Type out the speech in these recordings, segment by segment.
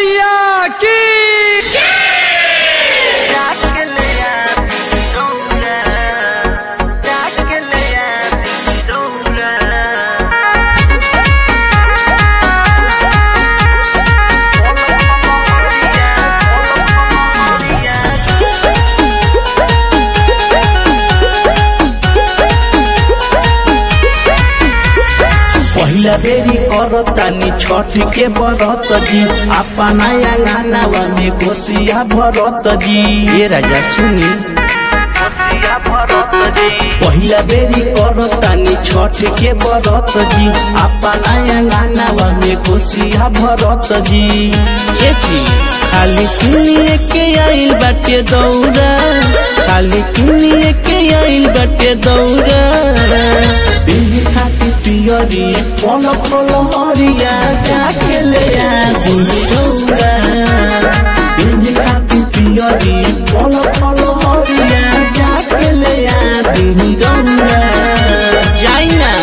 मैया की पहिला बेरी करतानी छठ के बरत जी अपना अंगनावा में कोसिया भरत जी ये राजा सुनी पहिला बेरी करतानी छठ के बरत जी अपना अंगनावा में कोसिया भरत जी ये जी खाली किनिए के आइल बाटे दौरा खाली किनिए के आइल बाटे दौरा बिल्ली खाती पियरी पल पल हरिया जाके ले आ दुलौरा बिल्ली खाती पियरी पल पल हरिया जाके ले आ दुलौरा जाई ना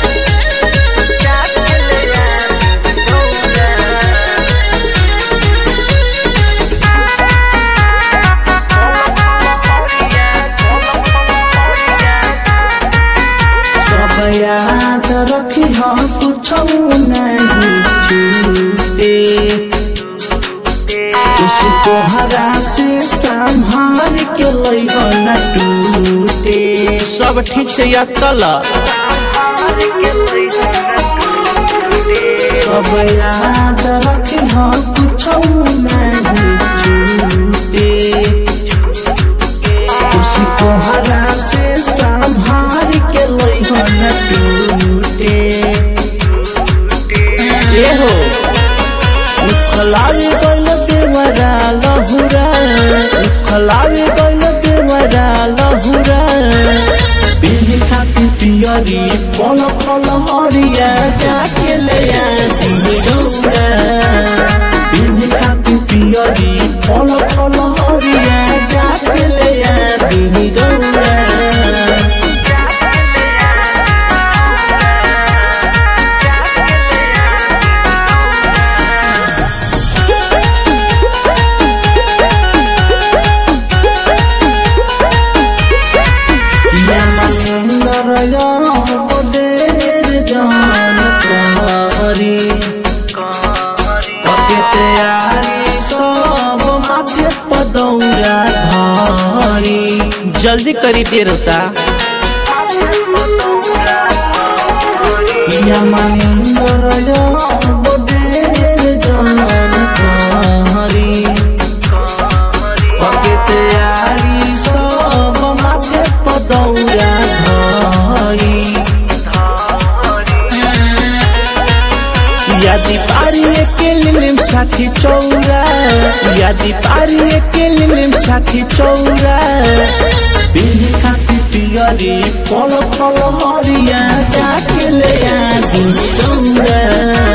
सब याद रखी हम कुछ नहीं छूटे उसको हरा से संभाल के लइहो न टूटे सब ठीक से याद कला सब याद रखी हम कुछ नहीं छूटे उसको हरा से संभाल के लइहो न टूटे ए हो उखलावे गइल देवरा लहुरा उखलावे गइल देवरा लहुरा बिल्ली खाती पियरी पल पल हरिया जाके ले आ दिलौरा बिल्ली खाती पियरी पल पल हरिया जाके ले आ दिलौरा जल्दी करी देर होता पिया मनिंदर बोदेर जान कहरी पके तैयारी सब माथे पदौरा धरी यादी पारी के लिलिम साथी चौरा यादी पारी के लिलिम साथी चौरा बिल्ली खाती पियरी पल पल हरिया जाके ले आ दिल चौरा